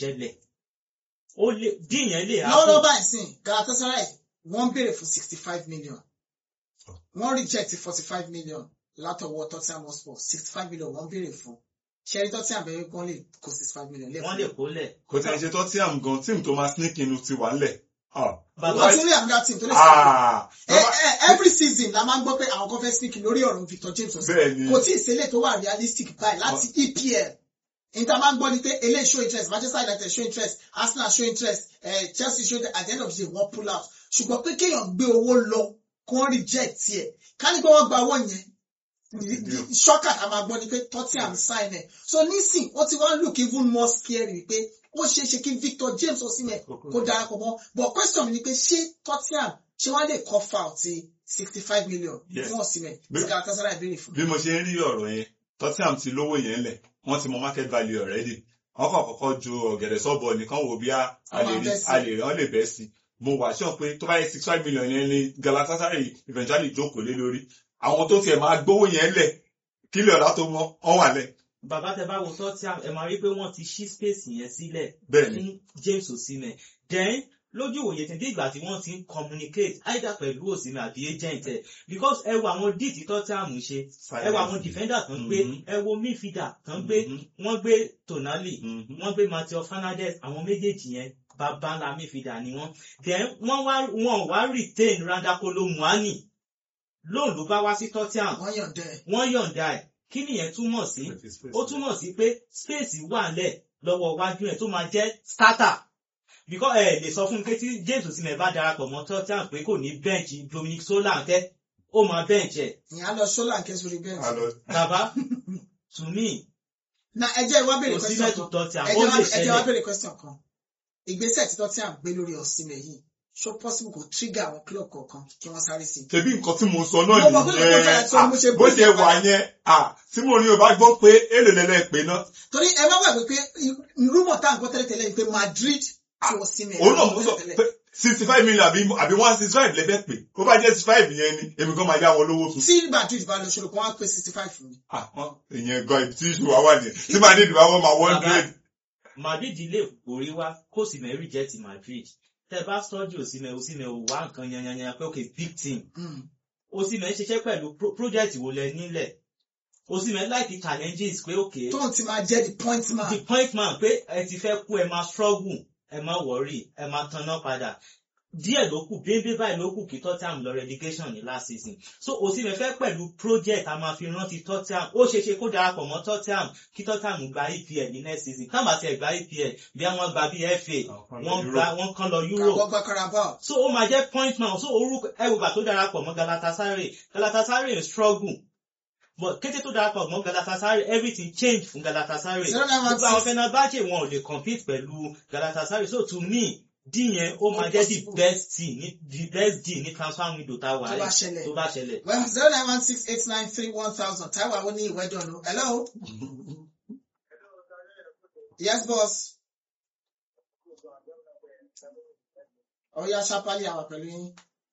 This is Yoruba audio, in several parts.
ṣẹlẹ̀ ó lè dín yẹn lè lọ́wọ́lọ́wọ́ báyìí sìn Galatasaray wọ́n béèrè fún sixty five million wọ́n reject forty five million látọwọ́ Tottenham Hotspur sixty five million wọ́n béèrè fún ṣẹ́rí Tottenham bẹ̀rẹ̀ gan lè kó sixty five million wọ́n lè lẹ́fún. kólẹ̀. kò tí ẹ ṣe tọ́ tí àm gan tíìmù tó máa sneak in ti wà ńlẹ̀. Ah. Bàbá wọ́n tún rí another team tó lè sọ Ah. every season la máa ń gbọ́ pé àwọn kan fẹ́ sneak lórí ọ̀rọ̀ Victor James ọ̀sẹ̀ bẹ́ẹ̀ ni kò tí ì ṣẹlẹ̀ tó wà realistic báyìí láti EPL níta máa ń gbọ́ ni pé eléyìí show interest Manchester United show interest Arsenal show interest eh, Chelsea show interest at the end of the day wọ́n pull out ṣùgbọ́n pé kéèyàn gbé owó lọ kó wọ́n reject ẹ̀ ká ní pé wọ́n gba owó yẹn ṣọ́kà ká máa gbọ́ ni pé Tottenham sign ẹ̀ so nísìn wọ́n ti wá look even more scary pé ó ṣeé ṣe kí Victor James Osimhen kó darapọ̀ mọ́ but question mi ni pé ṣé Tottenham ṣé wọ́n lè cough out sixty five million Yes. fún Osimhen tí Bí- Galatasaray béèrè fún. bí mo ṣe ń rí ọ̀rọ̀ yẹn Tottenham ti lówó yẹn lẹ̀ wọ́n ti mọ market value already wọ́n kàn kọ́kọ́ ju ọ̀gẹ̀dẹ̀ sọ́bọ̀ nìkan wò bí a Wọ́n máa lè rí bẹ́ sí. a lè rí wọ́n lè bẹ́ sí mo wà sọ pé tó bá yẹ six five million yẹn ni Galatasaray eventually jókòó lé lórí àwọn tó tiẹ̀ máa gbówó yẹn lẹ̀ kílẹ̀ ọ̀la tó mọ́ wọ́n wà lẹ̀ bàbá tẹ bá wo Tottenham ẹ máa rí pé wọ́n ti ṣí space yẹn sílẹ̀ bẹ́ẹ̀ ni fún James Osimhen then lójú ìwòye tí ìgbà tí wọ́n ti ń communicate either pẹ̀lú Osimhen àbí agent ẹ̀ because ẹ wo àwọn deal tí Tottenham ṣe ẹ wo àwọn defender tó ń gbé Mhm. ẹ wo midfielder tó ń gbé Mhm. wọ́n gbé Tonali Mhm. wọ́n gbé Matteo Fernandes àwọn méjèèjì yẹn bàbá ńlá midfielder ni wọ́n then wọ́n wá wọ́n wá retain Randakolo Muani lóun ló bá wá sí Tottenham wọ́n yànjẹ́ ẹ̀. wọ́n yọ̀ǹda ẹ̀ kí nìyẹn túmọ̀ sí ó túmọ̀ sí pé space wà lẹ̀ lọ́wọ́ iwájú ẹ̀ tó máa jẹ́ starter because ẹ lè sọ fún mi pé tí James Osimhen bá darapọ̀ mọ́ Tottenham pé kò ní bẹ́ǹchì Dominic Solanke ó máa bẹ́ǹchì ẹ̀ ìyá lọ ṣọ́là ń kẹ́sùn rí bẹ́ẹ̀. Alo. bàbá to me na ẹjẹ́ ìwá béèrè Osimhen question tó kan Tottenham ó ẹjẹ́ lè wá- ẹjẹ́ wá ṣẹlẹ̀ béèrè question kan ìgbésẹ̀ tí Tottenham gbé lórí Osimhen yìí ṣó possible kò trigger àwọn club kọ̀ọ̀kan kí wọ́n sáré sí i. ṣebí nǹkan tí mo sọ náà Mo mọ̀ pé nǹkan tó fẹ́ sọ ni mo ṣe nìyẹn bó ṣe bó ṣe wà wà. yẹn ah, tí mo ní o bá gbọ́ pé èlò lẹ́lẹ́ pé náà torí ẹ má gbàgbé pé rúmọ̀ tá à ń gbọ́ tẹ́lẹ̀tẹ́lẹ̀ ni pé Madrid tí Osimhen òun náà mo sọ tẹ́lẹ̀tẹ́lẹ̀. pé sixty five million àbí àbí one sixty five lẹ́fẹ̀ẹ́ pé ó bá jẹ́ sixty five yẹn ni èmi kan máa yá wọn lówó fún. tí Madrid bá lọ ṣòro kan wá pé sixty five fún mi. Ah, wọ́n ìyẹn gan ibi tí ìṣù wa wà nìyẹn tí màá ní ìdìbò àwọn máa one Bàbá, grade. Madrid lè borí wá kó Osimhen reject Madrid tẹ bá study Osimhen Osimhen ò wá nǹkan yanyanyan pé okay big team Mm. Osimhen ṣiṣẹ́ pẹ̀lú pro- project wo lẹ nílẹ̀ Osimhen like challenges pé okay tóun ti máa jẹ́ the point man. the point man pé ẹ ti fẹ́ kú ẹ máa struggle ẹ máa worry ẹ máa tanná padà díẹ̀ ló kù bébé báyìí ló kù kí Tottenham lọ relegation ní last season so Osimhen fẹ́ pẹ̀lú project a máa fi rántí Tottenham ó ṣeé ṣe kó darapọ̀ mọ́ Tottenham kí Tottenham gba EPL ní next season táwọn àti ẹ̀ gba EPL bí wọ́n gba bí FA wọ́n gba wọ́n kàn lọ Europe kàbọ̀ gba Carabao. so ó máa jẹ́ point man so orúkọ ẹwùgbà tó darapọ̀ mọ́ Galatasaray Galatasaray ń struggle but kété tó darapọ̀ mọ́ Galatasaray everything change fún Galatasaray zero nine one gbogbo àwọn six Fenerbahce wọn ò lè compete pẹ̀lú Galatasaray so to me dín yẹn ó máa jẹ́ the Impossible. best team ní the best deal ní transfer window tá a wà tó bá yìí ṣẹlẹ̀. tó bá ṣẹlẹ̀. well zero nine one six eight nine three one thousand Taiwo àwọn ní ìwé dọ̀nù hello. yes boss. ọ̀ya ṣapali àwà pẹ̀lú yín.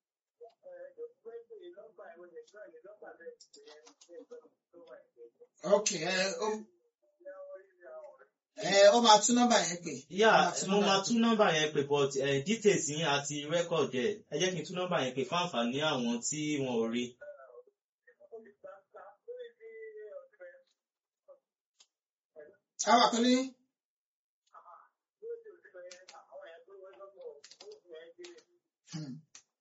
ok ẹ ó ẹ ó máa tún nọ́mbà yẹn pè. yà Ó máa tún mo nọ́mbà máa yẹn tún nọ́mbà yẹn pè but eh, details yín àti record ẹ̀ ẹ jẹ́ kí n tún nọ́mbà yẹn pè fún àǹfààní àwọn tí wọn ò rí. àwà pẹ̀lú yín. Hmm.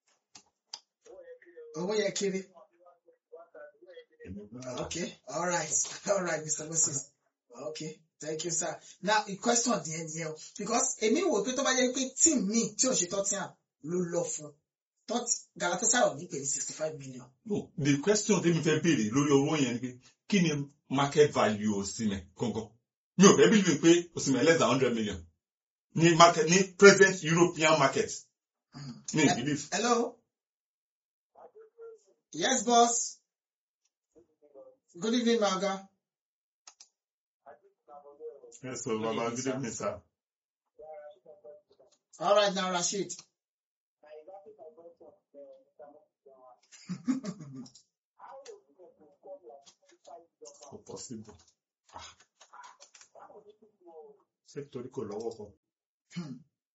owó yẹn kéré. Okay, all right, all right, Mr. Moses. Okay, thank you, sir. Now, the question at the end here, because èmi wò pé tó bá jẹ́ pé team mi tí ò ṣe Tottenham ló lọ fún tot Galatasaray ò ní pè ní sixty five million. No, the question tí mi fẹ́ béèrè lórí owó yẹn ni pé kí ni market value Osimhen gangan? Mi ò fẹ́ believe pé Osimhen less than hundred million ní market ní present European market. Mi ò believe. Hello? Yes, boss. Good evening, Maga. Yes, so Baba, good evening, sir. All right, now, Rashid. Kò possible. ṣé torí kò lọ́wọ́ kan. Hmm.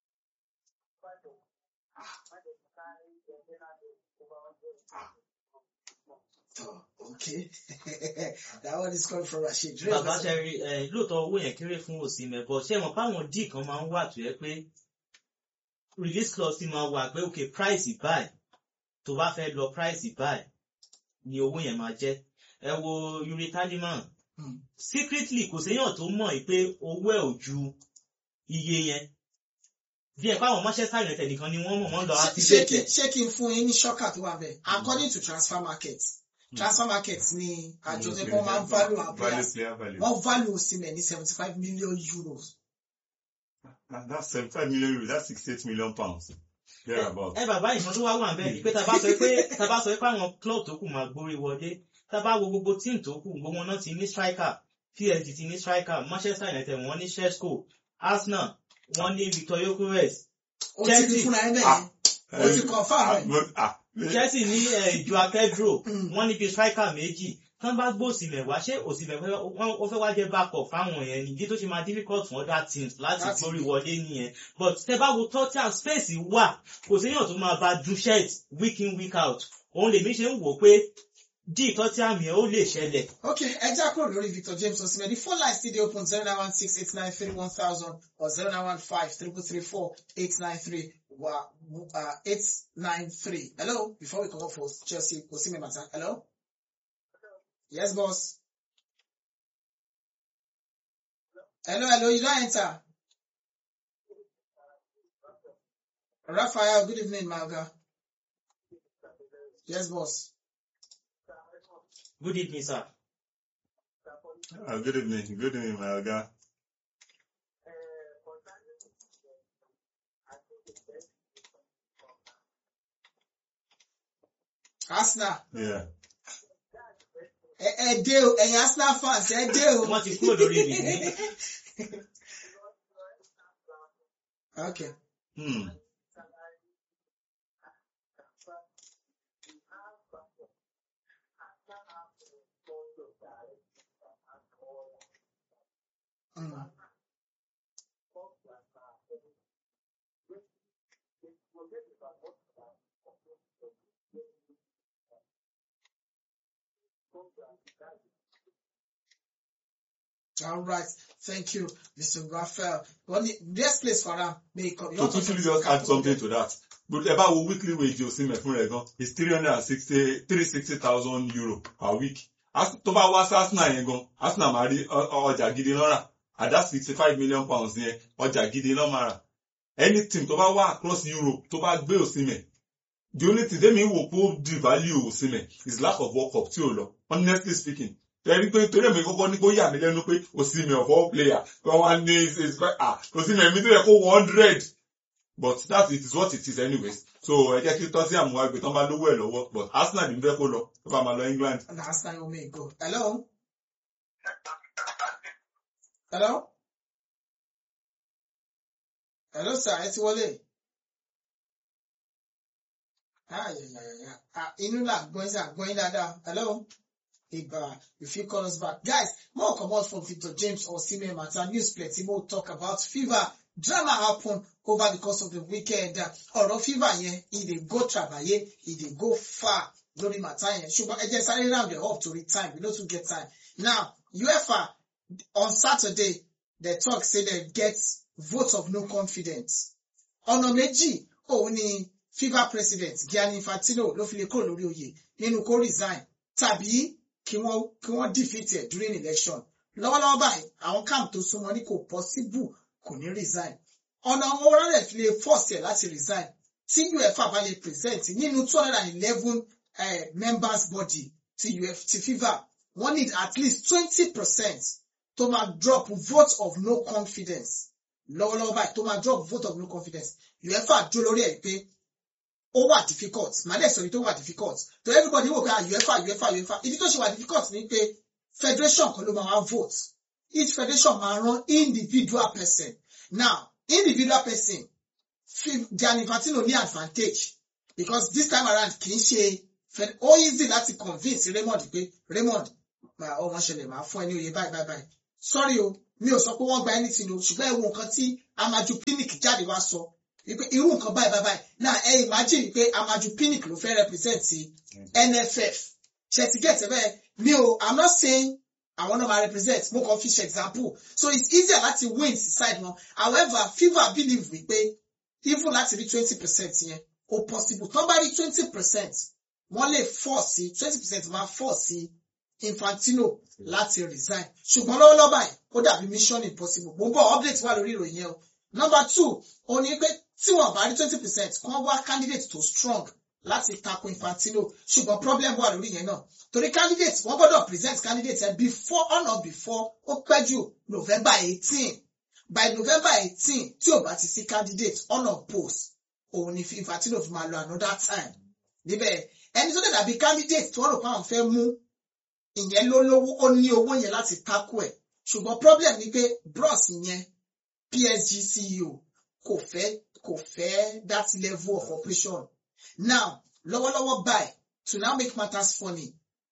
Oh, okay. that one is coming from Rashid. bàbá ṣẹ́rí ẹ̀ lóòótọ́ owó yẹn kéré fún òsínmẹ̀ bọ̀ ṣé wọn páwọn díì kan máa ń wà tó yẹ pé release clause ti máa wà pé ok price buy tó bá fẹ́ lọ price buy ni owó yẹn máa jẹ́ ẹ wo Yuri Taliman Hmm. secretly kò séyàn tó mọ̀ yìí pé owó ẹ̀ ò ju iye yẹn bí ẹ̀ pàwọn Manchester United nìkan ni wọ́n mọ̀ wọ́n lọ Ṣé- ṣé activate kí ẹ̀. ṣé kí n fún yín ní ṣọ́kà tó wà bẹ́ẹ̀ according to transfer market transfer market ni àjọ tó kọ́ máa ń value our value players player value. wọ́n value Osimhen ní seventy five million euros And that's seventy five million euros that's sixty eight million pounds. thereabout. ẹ bàbá ìkan tó wá wà ń bẹ́ẹ̀ ni pé tá a bá sọ pé tá a bá sọ pé àwọn club tó kù máa gbórí wọlé tá a bá wo gbogbo team tó kù gbogbo wọn náà ti ní striker PSG ti ní striker Manchester United wọ́n ní Sheshko Arsenal wọ́n ní Victor Gyökeres ó ti rí Chelsea. fúnra ẹ bẹ́ẹ̀ Ah. yẹn ó ti confirm Ah, ẹ̀. but- ah, Chelsea ní eh, Joao Pedro Mm. wọ́n ní bí striker méjì tán bá gbó Osimhen wá ṣé Osimhen fẹ́ wọ́n- ó fẹ́ wá jẹ́ backup fáwọn yẹn nìdí tó ṣe máa difficult fún other teams láti Láti gbórí gbé. wọlé nìyẹn but tẹ bá wo Tottenham space wà kò séyàn tó máa bá Duchet week in week out òun lèmi ṣe ń wò pé dí Tottenham yẹn ó lè ṣẹlẹ̀ ok ẹ já kúrò lórí Victor James Osimhen the phone line still dey open zero nine one six eight nine three one thousand or zero nine one five triple three four eight nine three wa uh, eight nine three hello before we comot for Chelsea Osimhen matter hello yes boss hello hello you don enter Raphael good evening my oga yes boss. good evening sir. ah, good evening good evening my oga. Arsenal Yeah. ẹ ẹ dé o ẹ̀yin Arsenal fans ẹ dé o. wọ́n ti kúrò lórí ibi ní okay Hmm. mm. all right thank you Mr. Raphael well the best place for am may e come. to quickly just add something to that but ẹ bá wo weekly wage Osimhen fún rẹ̀ gan is three hundred and sixty three sixty thousand euro per week As- tó bá wá sí Arsenal yẹn gan Arsenal máa rí ọ- ọ- ọjà gidi lọ́rà at that sixty five million pounds yẹn ọjà gidi lọ́ máa rà any team tó bá wá across Europe tó bá gbé Osimhen the only thing tẹ́mi wò pé ó devalue Osimhen is lack of work up tí ò lọ honestly speaking tẹ́rí pé torí èmi kọ́kọ́ ní kó yà mí lẹ́nu pé Osimhen of all player wọ́n wá ní is ah Osimhen mi tó yẹ kó one hundred but that it is what it is anyways so ẹ jẹ́ kí tottenham wá gbé tán bá lówó ẹ̀ lọ́wọ́ but arsenal ní fẹ́ kó lọ tó bá máa lọ england. and Arsenal will make go hello hello hello sir ẹ ti wọlé ah yeah, yeah, yeah, yeah. ah inú là gbọ́n sí àgbọ́n dáadáa hello ìgbà you fit call us back guys more comot from Victor James Osimhen matter news plenty more talk about fever drama happen over the course of the weekend ọ̀rọ̀ fever yẹn e dey go trabaye e dey go far lórí matter yẹn ṣùgbọ́n ẹ jẹ́ sáré round it up torí time we no too get time now UEFA on Saturday they talk say they get vote of no confidence ọ̀nà méjì òun ni FIFA president Gianni Infantino ló fi lè kúrò lórí oyè nínú kó resign tàbí kí wọ́n kí wọ́n defeat ẹ̀ during election lọ́wọ́lọ́wọ́ báyìí àwọn camp tó súnmọ́ ní kò possible kò ní resign ọ̀nà àwọn ọ̀rẹ́ fi lè force ẹ̀ láti resign tí UEFA bá lè present nínú two hundred and eleven members body ti UF ti FIFA wọ́n need at least twenty percent tó máa drop vote of no confidence lọ́wọ́lọ́wọ́ báyìí tó máa drop vote of no confidence UEFA dúró lórí ẹ̀ pé ó wà difficult màá dẹ̀ sọ ní tó wà difficult to everybody wò pé ah UEFA UEFA UEFA ìdí tó ṣe wà difficult ni pé federation kan ló máa wá vote each federation máa rán individual person now individual person Gianni Infantino ní advantage because this time around kì í ṣe ó easy láti convince Raymond pé Raymond ọmọ ṣẹlẹ̀ máa fún ẹ ní oyè báyìí báyìí báyìí sorry o mi ò sọ pé wọ́n gba anything o ṣùgbọ́n ẹ wo nǹkan tí Amaju Pinnick jáde wá sọ wípé irú nǹkan báyìí báyìí báyìí náà ẹ imagine wípé Amaju Pinnick ló fẹ́ represent NFF ṣe ti get ẹ bẹ́ẹ̀ mi ò I'm not saying àwọn náà máa represent mo kàn fi ṣe example so it's easier láti win sí side wọn however FIFA believe wípé even láti rí twenty percent yẹn ó possible tán bá rí twenty percent wọ́n lè force sí twenty percent máa force sí Infantino láti resign ṣùgbọ́n lọ́wọ́lọ́wọ́ báyìí ó dàbí mission impossible mo ń bọ̀ update wà lórí ìròyìn yẹn o number two ó ní pé tí wọ́n bá rí twenty percent kàn wá candidate tó strong láti tako Infantino ṣùgbọ́n problem wà lórí yẹn náà torí candidate wọ́n gbọ́dọ̀ present candidate ẹ before or not before ó pẹ́ jù November eighteen by November eighteen tí ò bá ti sí candidate on of post òun ni Infantino fi máa lọ another time níbẹ̀ ẹni tó dẹ̀ dàbí candidate tí wọ́n rò pé àwọn fẹ́ mú ìyẹn ló lówó ó ní owó yẹn láti tako ẹ̀ ṣùgbọ́n problem ni pé bros yẹn PSG CEO kò fẹ́ kò fẹ́ that level of operation now lọ́wọ́lọ́wọ́ báyìí to now make matters funny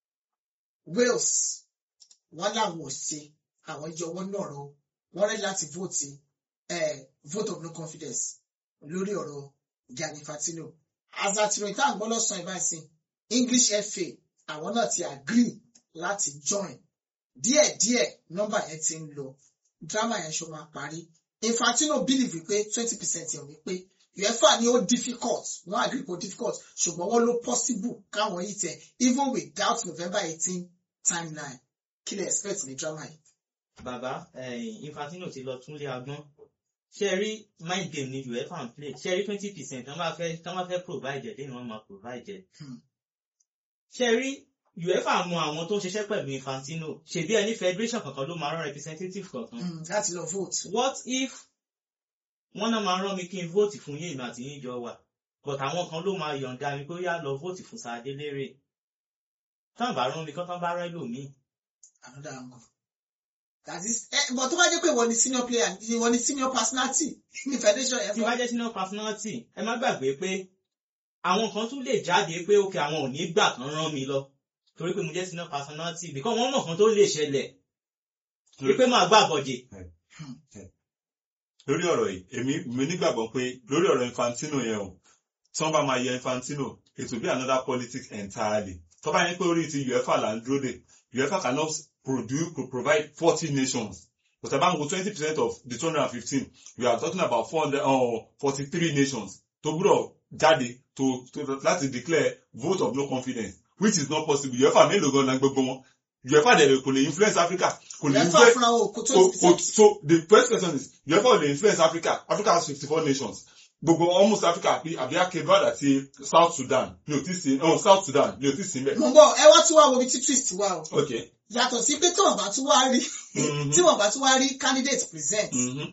Wales wọ́n làwọn ò ṣe àwọn ìjọ wọn náà rọ wọ́n rẹ́ láti vote eh, vote of no confidence lórí ọ̀rọ̀ Gianni Infantino as at ìròyìn tá à ń gbọ́ lọ́sàn-án ìbáṣin English FA àwọn náà ti agree láti join díẹ̀díẹ̀ nọ́mbà yẹn ti ń lọ drama yẹn ṣó máa parí Infantino believe wípé twenty percent yẹn wípé UEFA ni ó difficult wọ́n agree kò difficult ṣùgbọ́n wọ́n ló possible káwọn yìí tẹ̀ even without November eighteen timeline kí lè expect ní drama yìí. bàbá eh, Infantino ti lọ túnlé agbọ́n ṣe rí mind game ni UEFA ń play ṣe rí twenty percent tán bá fẹ́ tán bá fẹ́ provide ẹ̀ lẹ́yìn wọn máa provide ẹ̀. Hmm. ṣe rí UEFA mọ àwọn tó ń ṣiṣẹ́ pẹ̀lú Infantino ṣèbí ẹni federation kankan ló máa rán representative kankan. Mm, láti lọ vote. what if wọ́n náà máa rán mi kí n vote fún yéèmí àti yín jọ wà but àwọn kan ló máa yọ̀ǹda mi pé ó yá lọ vote fún Sàádé lérè tán bá rán mi kán tán bá rán ẹlòmíì another angle. That is, eh, but tó bá jẹ́ pé wọ́n ni senior player, wọ́n ni senior personality ní federation yẹn tí fún. bá jẹ́ senior personality ẹ má gbàgbé pé àwọn kan tún lè jáde pé ókè àwọn ò ní gbà kán rán mi lọ torí pé mo jẹ́ senior personality because wọ́n mọ̀ kan tó lè ṣẹlẹ̀ wípé máa gbà bọ̀jẹ̀ lórí ọ̀rọ̀ yìí èmi mi nígbàgbọ́ pé lórí ọ̀rọ̀ Infantino yẹn o tí wọ́n bá máa yẹ Infantino it will be another politics entirely tó bá yẹn pé orí ti UEFA là ń dúró dè UEFA cannot produce to provide forty nations but about twenty percent of the two hundred and fifteen we are talking about four hundred or forty-three nations tó gbúdọ̀ jáde to to láti declare vote of no confidence which is not possible UEFA mélòó gan-an gbogbo wọn UEFA dẹ̀ kò lè influence Africa kò lè UEFA influence fúnra wọn kò so twenty so percent. so the first question is UEFA ò lè influence Africa Africa has fifty four nations gbogbo almost Africa àbí àbí akebad àti South Sudan ní o ti sí oh South Sudan ní o ti sí mbẹ. Mo ń bọ̀ ẹ wá tún wá wo ibi tí twist wà o. okay. Yàtọ̀ sí pé tí wọ́n bá tún wá rí Mhm. tí wọ́n bá tún wá rí candidate present Mhm.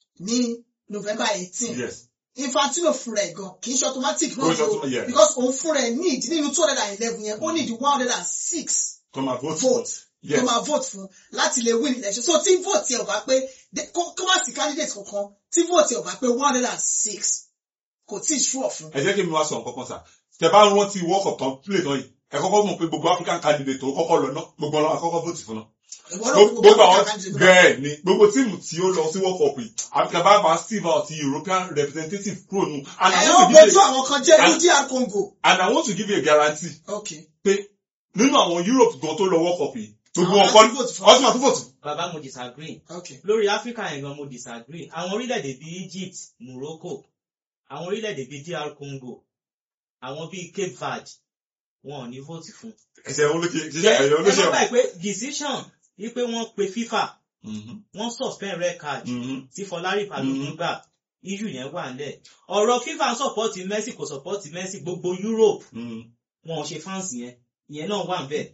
ní November eighteen. yes Infantino fúnra ẹ̀ gan kì í ṣe automatic Kò náà ń ṣe o automatic, yeah. because òun fúnra ẹ̀ need nínú two hundred and eleven yẹn ó need one hundred and six come and vote vote yes tó máa vote fún láti lè win election so tí vote yẹn ò bá pé de- kó kó má sí candidate kankan tí vote yẹn ò bá pé one hundred and six kò tí ì sure fún. ẹ jẹ́ kí mi wá sọ nǹkan kan sà tẹ bá rántí world cup tán play tán yìí ẹ kọ́kọ́ mọ̀ pé gbogbo African candidate tó kọ́kọ́ lọ náà gbogbo ọlọ́run àkọ́kọ́ vote fún náà ìwọ náà gbogbo gbogbo àwọn African candidate náà. bẹ́ẹ̀ ni gbogbo tíìmù tí ó lọ sí world cup yìí àbíkà bá bá steve out European representative kúrò nù and I ẹ want ó to give gbójú you àwọn kan jẹ́ ní and- DR Congo. and I want to give you a guarantee okay pé nínú àwọn Europe gan tó lọ world cup yìí gbogbo Àwọn wọn láti kọ́ vote fún. ọtún àti vote bàbá mo disagree okay lórí Africa yẹn gan mo disagree àwọn orílẹ̀-èdè bíi Egypt Morocco àwọn orílẹ̀-èdè bíi DR Congo àwọn bíi Cape Verde wọn ò ní vote fún. ẹsẹ̀ olóṣè ẹ ṣiṣẹ́ ẹ̀yọ́ ẹ má olóṣè gbàgbé pé decision wípé wọ́n pe FIFA Mhm, wọ́n suspend red card mhm. tí Fọlárí Balógun gbà issue yẹn wà nílẹ̀ ọ̀rọ̀ FIFA ń support Messi kò support Messi gbogbo Europe Mhm. wọn ò ṣe fans yẹn ìyẹn náà wà níbẹ̀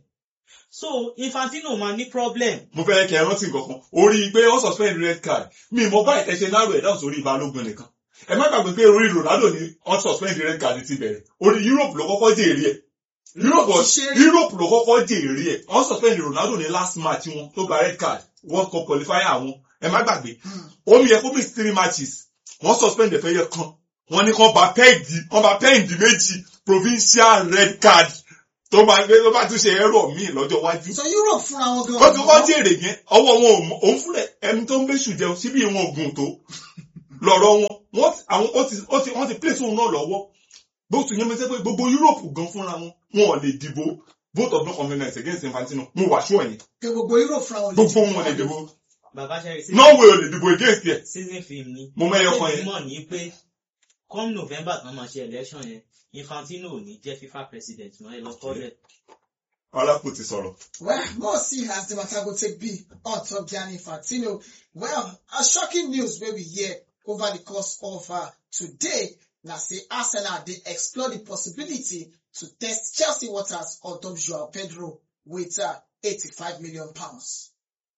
so Infantino máa ní problem mo fẹ́ kẹ́ ẹ rántí nǹkan kan orí pé wọ́n suspend red card mi mọ báyìí tẹ́ ṣe náró ẹ̀ dáhùn sórí Balógun nìkan ẹ má gbàgbé pé orí Ronaldo ni wọ́n suspend red card ti bẹ̀rẹ̀ orí Europe ló kọ́kọ́ jèrè ẹ̀ Europe was- Ṣé- Europe ló kọ́kọ́ jèrè ẹ̀ wọ́n suspend Ronaldo ní last match wọn tó gba red card World Cup qualifier àwọn ẹ má gbàgbé Hmm. omi yẹ kó miss three matches wọ́n suspend ẹ̀fẹ́ yẹ kan wọ́n ní kán bá pẹ́ẹ̀dì wọ́n bá pẹ́ẹ̀dì méjì provincial red card tó máa gbé tó bá tún ṣe ẹrọ míì lọ́jọ́ iwájú so Europe fúnra wọn gan. ó ti wọ́n jèrè yẹn ọwọ́ wọn ò mọ òun fúnlẹ̀ ẹni tó ń bẹ́sù jẹun síbí wọn ò gùn tó lọ́rọ̀ wọn wọ́n ti- àwọn ó ti ó ti wọ́n ti place òun náà lọ́wọ́ bó tún yẹn mi sẹ́ pé gbogbo Europe gan fúnra wọn wọn ò lè dìbò vote of no confidence against Infantino mo wà ṣú ẹ̀yìn pé gbogbo Europe fúnra wọn. gbogbo wọn ò lè dìbò bàbá ṣẹ́rí sí Norway ò lè dìbò against ẹ̀ season film ni. mo mẹ́yọ kan yẹn mọ̀ ní pé come November tán máa ṣe election yẹn Infantino ò ní jẹ́ FIFA president mọ́ ẹ lọ kọ́lẹ̀. Ọlápò ti sọ̀rọ̀ Well, more see as the matter go take be on top Gianni Infantino. Well, a shocking news wey we hear over the course of uh, today na say Arsenal dey explore the possibility to test Chelsea waters on top Joao Pedro with uh, 85 million pounds.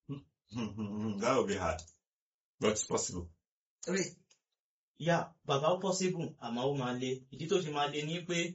that would be hard but it's possible. Ray, yà bàbá ó possible àmọ́ ó máa le ìdí tó ṣe máa le ní pé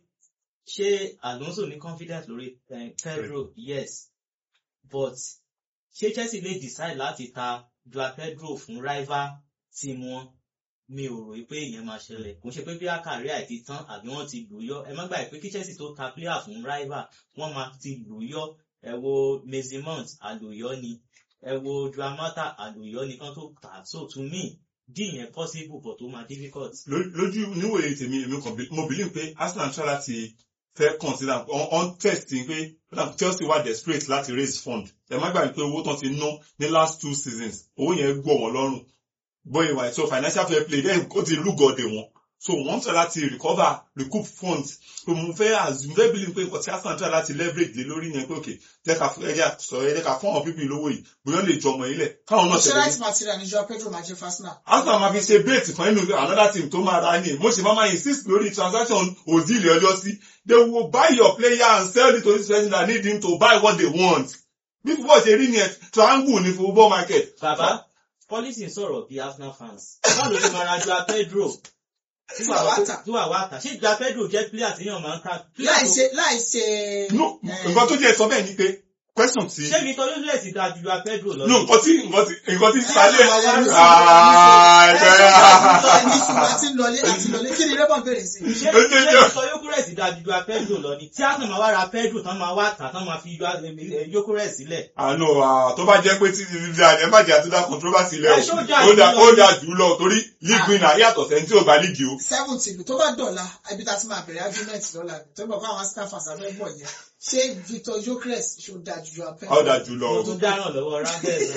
ṣé Alonso ní confidence lórí eh, Pedro yes but ṣé Chelsea lè decide láti ta Joao Pedro fún rival team wọn mi ò rò pé ìyẹn máa ṣẹlẹ̀ kò ń ṣe pé bí àkàrí àìtí tán àbí wọ́n ti lù ú yọ ẹ má gbàgbé pé kí Chelsea tó ta player fún rival wọ́n máa ti lù ú yọ ẹ wo Mason Mount àlùyọ ni ẹ wo Joao Mata àlùyọ ni kán tó tà so to me dí ìyẹn possible but ó máa difficult. Ló- lójú níwòye tèmi èmi kan bí- mo believe pé Arsenal try láti fẹ́ consider on on test ni pé like Chelsea wà desperate láti raise fund ẹ má gbàgbé pé owó tán ti ná ní last two seasons owó yẹn gbọ́ wọn lọ́rùn bóyá ìwà so financial fair play then ó ti lúgọ̀dẹ̀ wọn so wọ́n try láti recover recoup funds so mo fẹ́ assume fẹ́ believe pé nǹkan tí Arsenal try láti leverage lé lórí yẹn pé ok jẹ́ ká ẹ̀jẹ̀ sọ ẹ̀jẹ̀ ká fún àwọn pípín lówó yìí bóyá ó lè jọmọ ilẹ̀ káwọn náà ṣé tẹ̀lé right material ni Joao Pedro máa jẹ́ Arsenal? Arsenal máa fi ṣe bait kan nínú another team tó máa ra ní mo ṣe máa máa insist lórí transaction Ozil ọjọ́ sí they will buy your player and sell it to this person that need him to buy what they want bí football ṣe rí ni ẹ triangle ní football market. bàbá policy ń sọ̀rọ̀ bí Arsenal fans báwo ló ṣe máa ra Joao Pedro tí Tí wàá wá tà. wàá wá tà ṣé Joao Pedro jẹ́ player tí yàn máa ń ta. Láì ṣe láì ṣe. no Eh, nǹkan tó jẹ́ sọ bẹ́ẹ̀ ni pé question ti ṣé Victor Yosef ti da ju Joao Pedro lọ. no nǹkan tí nǹkan tí nǹkan tí Eh, sálẹ̀ wà wá rí sí- Ah, Ẹ ẹgbẹ́ ṣe ní ṣùgbọ́n àti lọlé àti lọlé kí ni Rẹ́bọ̀n bèrè sí? ṣé Ó ṣe ṣé jọ. Victor Yokores da ju Joao Pedro lọ ni tí Arsenal máa wá ra Pedro tán máa wá tà tán máa fi Joao- eh, Yokores sílẹ̀. àánú tó bá jẹ́ pé tí ti ẹ má jẹ́ àtúndà controversy lẹ̀ Ẹ ṣó jà o ó dà jù lọ ó ni. dà jù lọ torí league winner yàtọ̀ sẹ́ni tí ò bá league o. seventy ìlú tó bá dọ̀la ibi tá a ti máa bẹ̀rẹ̀ argument lọ́la tó bọ̀ fún àwọn Arsenal fans abẹ́ bọ̀ yẹn ṣé Victor Gyökeres ṣó dáa ju Joao Pedro? ó dà jù lọ mo o. tún dáràn lọ́wọ́ Rangers.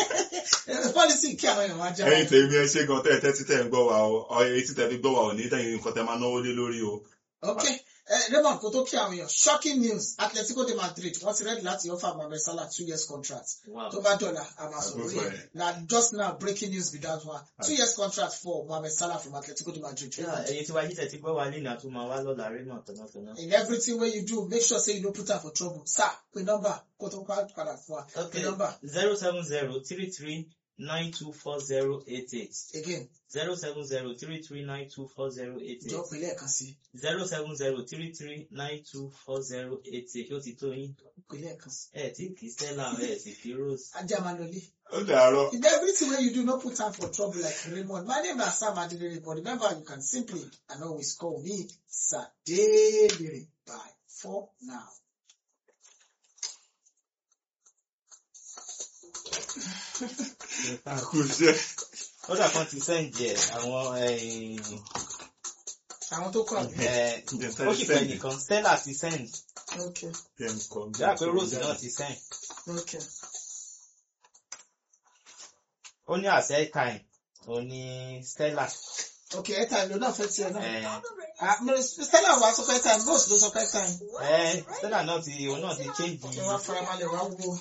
Eh, policy kí àwọn èèyàn wá já ẹ̀yin tèmi ẹ ṣe gan tẹ ẹ tẹ́tí tẹ́ ń gbọ́ wa o ọyẹ etí tẹ́ fi gbọ́ wa ò ní tẹ̀yìn nǹkan tẹ́ máa náwó lé lórí o. ok eh, Raymond kò tó kí àwọn èèyàn shocking news Atletico de Madrid wọ́n ti ready láti offer Mohamed Salah two years contract Wow. tó bá dọ̀la a máa sọ lórí Àgbófẹ́. ẹ̀ na just now breaking news be that one two years contract for Mohamed Salah from Atletico de Madrid. Yeah, ẹ̀yin tí wáyé tẹ̀ ti gbọ́ wa lé ní àtúmọ̀ wa lọ́la Raymond tọ̀nàtọ̀nà. in everything wey you do make sure say you no put am for trouble sir pe number kó tó pa padà fún wa pe Okay, number zero seven zero three three nine two four zero eight eight again zero seven zero three three nine two four zero eight jọ eight pé lẹ́ẹ̀kan sí zero seven zero three three nine two four zero eight eight ó ti tó yín pé lẹ́ẹ̀kan sí ẹ tí kì í Stella ẹ sì kì í Rose. ajá máa lọlé. ó dàárọ̀. In everything wey you do, no put am for trouble like Raymond. My name na Sam Adelere, but remember you can simply and always call me Sadebere. Bye for now. kò ṣe. ó dà kan ti sẹ́ǹdì ẹ̀ àwọn Àwọn tó kọ́ àbí. ó sì pẹ́ nìkan Stella ti sẹ́ǹdì Okay, dáa pé Rose náà ti sẹ́ǹdì okay. ó ní àṣẹ time ó ní Stella Okay, ẹ tàn ló náà fẹ́ tiẹ̀ náà. ẹ Ah, mo- Stella wa sọ pé time, Rose ló sọ pé time. ẹ Stella náà ti òun náà ti change Ẹ wá farabalẹ̀ wá wo.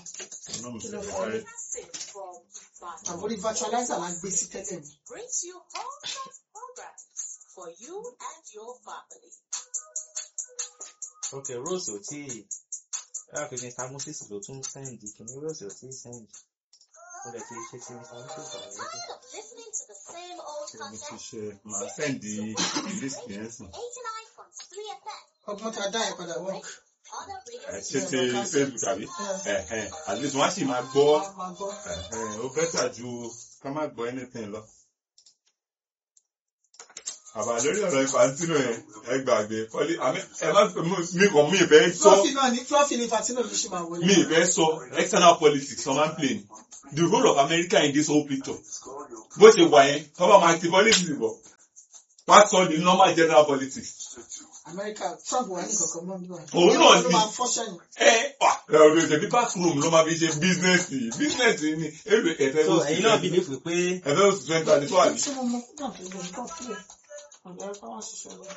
Àbórí virtualizer la gbé sí tẹ́lẹ̀ mi. brings you all kinds of programs for you and your family. ok Rose ò tí ẹ pé Mr Moses ló tún sẹ́ǹdì kìíní Rose ò tí sẹ́ǹdì ó lè ti ṣe ti Mr Moses ọ̀rọ̀ yẹn. Tired of listening to the same old mo ti content? ṣe màá sẹ́ǹdì list yẹn sùn. 89.3 FM. Ọgbọ́n tá a dá ẹ̀ padà work. Other radio ẹ ṣe ti Facebook àbí ẹ̀hẹ̀n at least wọ́n á sì máa gbọ́ Wọ́n á máa gbọ́. ẹ̀hẹ̀n ó bẹ́tà ju ká má gbọ́ anything lọ. àbá lórí ọ̀rọ̀ Infantino yẹn ẹ gbàgbé pọ́lí àmì ẹ má mi kàn mí ìfẹ́ sọ Fluffy náà ní Fluffy ní Infantino ló ṣe máa wọlé. mi ìfẹ́ sọ external politics ọmọ n play ni the role of America in this whole picture bó ṣe wà yẹn tọ́ba máa ti politics bọ̀ wá sọ the normal general politics Amẹ́ríkà Trump wà ní kankan mọ́ nígbà. Òun náà ló ni. máa fọ́ sẹ́yìn. ẹ wà ọ̀rọ̀ ìṣẹ̀bí bathroom ló máa fi ṣe business business ni èrò ẹ̀fẹ́ so ló sì ẹ̀yin náà believe pé ẹ̀fẹ́ ló sì twenty twenty four àbí. Ṣé mo mọ kúrò àti ìgbà nǹkan fílẹ̀? Ọ̀gá ẹ̀ka wá ṣiṣẹ́ lọ.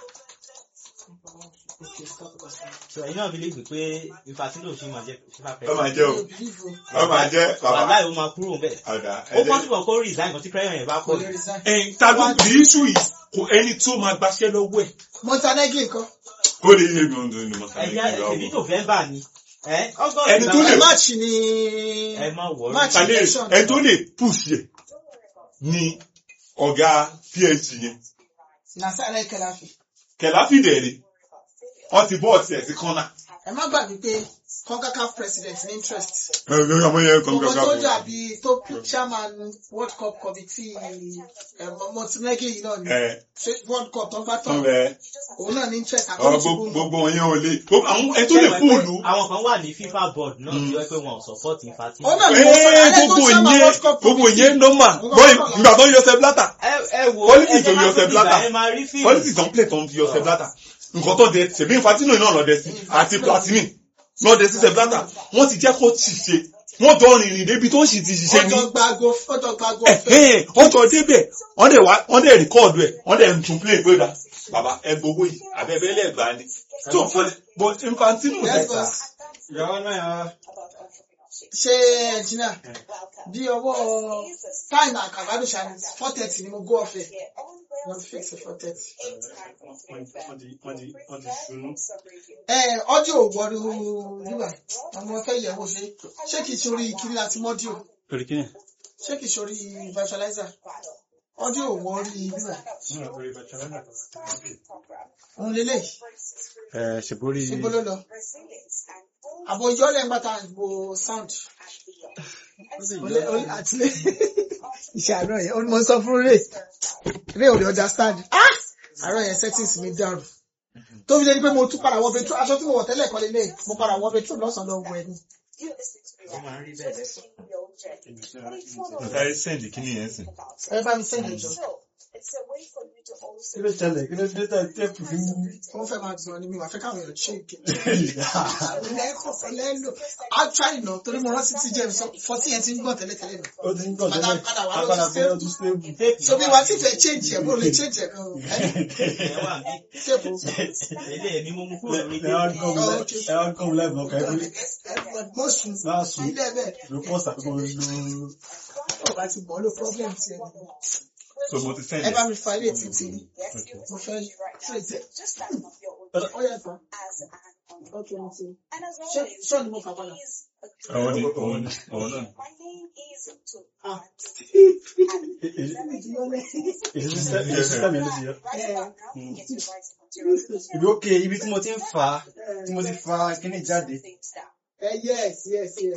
Okay, stop it. so ẹ̀yin náà believe pé Infantino ṣì máa jẹ́ FIFA ọ máa president. jẹ́ o Mi ò believe o. ọ máa jẹ́ bàbá wàhálà ó máa kúrò bẹ́ẹ̀. ọ̀dà ó ẹ̀jẹ̀. possible kó resign kan tí prayer yẹn bá Kò pọ̀ lè jù. resign. ẹ̀yin ta ló the issue is kò ẹni tó máa gbaṣẹ́ lọ́wọ́ ẹ̀ Montenegro nǹkan. kó lè yé mi ọ̀dọ̀ ni mo sáré ẹ̀yà kí ẹ̀mí lọ́wọ́. November ni ẹ̀ August Ẹni tó làwọn- lè- March ni. ẹ má wọrí. March Kàlẹ́ election. ẹni tó lè push yẹ ni ọ̀gá PSG yẹn Nasara Kelafi. Kẹ̀láfì dẹ̀rẹ̀ wọ́n ti bọ́ ọ̀tí ẹ̀ sí kọ́nà. Ẹ má gbàgbé pé CONCACAF president ní interest. ẹ ẹ ọmọ yẹn kọ́ Gbogbo tó dàbí tó chairman World Cup committee ẹ̀ Montenegro yìí náà ni. ẹ Ṣé World Cup tó ń gbá tán? tán bẹ Òun náà ní interest ọ àkọ́kọ́ gbogbo gbogbo wọn yẹn ò lè gbogbo àwọn ẹni tó lè Ṣé fún ẹ mọ̀ òlu. pé àwọn kan wà ní FIFA board náà Mm. tí wọ́n pé wọn ò support Infantino. Òun náà ni mo sọ Ee, alẹ́ tó gbogbo chairman yẹn World Cup gbogbo committee. yẹn nọ́mà bọ́ọ̀ ìgbà tó yọ sẹ́bílátà ẹ ẹ wo Politics ẹ jẹ́ ò ká yọ tó Sepp dìgbà Blatter. ẹ máa rí fíìmù. politics don play tán yọ sẹ́bílátà nǹkan tó dẹ ṣèbí Infantino náà lọ dẹ sí àti Platini náà dẹ sí sẹ́bílátà wọ́n ti jẹ́ kó ti ṣe wọ́n jọ rìnrìn débi tó sì ti ṣiṣẹ́ ní Ọjọ́ gbago ọjọ́ gbago ọ̀fẹ́. ẹ̀hẹ́n ọjọ́ débẹ̀ wọ́n dẹ̀ wá wọ́n dẹ̀ rìkọ́ọ̀dù ẹ̀ wọ́n dẹ̀ ń tún play gbé ra bàbá ẹ gbowó yìí àbẹ̀bẹ̀lẹ̀ gbà ni so but Infantino Yes, dẹ̀ boss. ìyàwó náà yà Ṣé ẹ̀jìnà bí ọwọ́ táìmù àkàbádùn ṣàní four thirty ni mo go ọ̀fẹ́. Wọ́n fix four thirty. wọ́n ti wọ́n ti wọ́n ti ṣunú. Ẹ ọdíò wọ̀rú nígbà ọmọ fẹ́ yẹ̀wò ṣe ṣé kìí ṣorí kiri láti mọ́díò lórí kí ni. ṣé kìí ṣorí virtualizer ọdíò wọ̀rí nígbà òun lélẹ̀ ẹ ṣèborí síbó ló lọ. Àbò ìjọ́lẹ̀ ń gbàtà ìbò sound. Olè- olè- àtìlẹ́ ìṣàánú yẹn ó ní mo sọ fún Ray Ray ò lè understand ah àárọ̀ yẹn settings mi dàrú tó fi lé ní pé mo tún padà wọ bedroom aṣọ tí mo wọ̀ tẹ́lẹ̀ kọ́lé lé mo padà wọ bedroom lọ́sàn-án lọ wọ ẹni. Ó máa ń rí bẹ́ẹ̀ lẹ́sọ̀. sáré send kí ni yẹn sìn. ẹ bá mi sẹ́yìn ìjọ kí ló ṣẹlẹ̀ kí ló dé tẹ̀ tẹ́pù fún mi. wọ́n fẹ́ máa gbọ́n ni mi wà fẹ́ káwọn èèyàn ṣe ìké. lẹ́kọ̀ọ́ fẹ́ lẹ́lò actually náà torí mo rántí tí jẹ́ sọ fọ́tí yẹn ti ń gbọ́ tẹ́lẹ̀tẹ́lẹ̀ náà. ó ti ń gbọ́ Padà- tẹ́lẹ̀ padà wá lọ apádà sí bẹ́ẹ̀ ọdún stable. so bí wa ti fẹ́ change ẹ̀ bó lè change ẹ̀ kan o. Ẹ wà ní ṣébù ilé ẹ̀mí mo mú kúrò lórí ẹ wá tébù. gọ́ọ̀mù lẹ́ ẹ wá gọ́ọ̀mù lẹ́ẹ̀mú ọkọ̀ ẹ pé mo sùn máa sùn ilé bẹ́ẹ̀ ló pọ̀ sàkóso ló ó bá ti bọ̀ ló problem ti ẹ̀ so mo ti send ẹ it. bá mi fa ilé títí mo fẹ́ trade ẹ̀ ó yẹ tán ok mo ti ṣé ṣé ni mo fà padà. àwọn ni òun ni òun náà. Ah. èyí sísẹ́mi ló ti yọ. ibi òkè ibi tí mo ti ń fà á tí mo ti fa kíní jáde. ẹ yes yes yes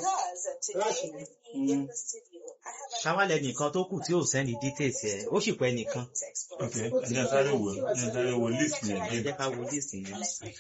Ṣáwálẹ̀ nìkan tó kù tí ò sẹ́ni details ẹ̀ ó sì pẹ́ nìkan. ok ní sáré wò ní sáré wò list yẹn Ẹ again. jẹ́ ká wo list yẹn.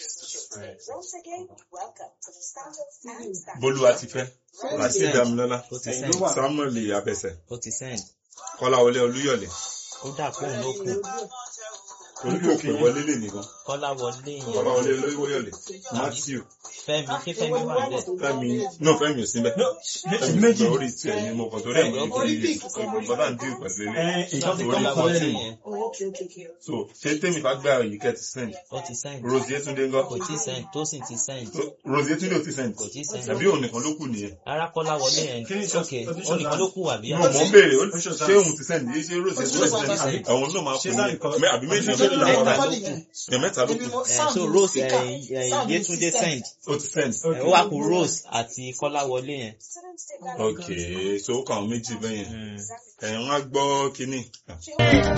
Bólúwa ti fẹ́ Rasheed Damilọ́lá Ó ti send. Samuel Abẹsẹ̀ Ó ti send. Kọ́láwọlé Olúyọ̀lé Ó dà pé òun ló kù. olùkòkè wọlé lè nìkan Kọ́lá wọlé yẹn. Kọ́láwọlé Olúyọ̀lé Matthew Fẹ́mi ṣé Fẹ́mi wà níbẹ̀? Fẹ́mi no Fẹ́mi ò síbẹ̀ Fẹ́mi méjì. orí tí ẹ̀ ní mo kàn torí ẹ̀ mo Orí ní pick. bọ́dà ń dìrì pẹ̀lú ilé ẹ ìkan ti kọ́ Kọ́lá mi wọlé kọ́lé yẹn. oh ok ok ok so ṣé tèmi bá gbé àyè kẹ́ ti send Ó ti send. Rose Yetunde ńgọ́ Kò tí send. Tósìn ti send. So, Rose Yetunde ò ti send Kò tí send. àbí òun nìkan ló kù nìyẹn Rárá Kọ́lá wọlé yẹn. Kí ni ìṣọ́- Ok, ó ti ó nìkan ló kù àbí? mo mọ̀ ń béèrè ó- ṣé òun ti send yìí ṣé Rose Ó ti Yetunde send. ti send àwọn náà máa Ṣé fún sáà nìkan- mi àbí méjì Ṣé méjì làwọn mẹ́ta ará ló nìyẹn. ẹ̀ mẹ́ta ló Ibi kù mo- Eh, sound so ni Rose speaker. eh, eh, Sound ni Yétúndé system. send. ó ti send Eh, Ó wá kù Rose àti Kọ́lá wọlé yẹn. ok so ó kàn án méjì bẹ́yẹn Mm. ẹ̀ wọ́n á gbọ́ kínní.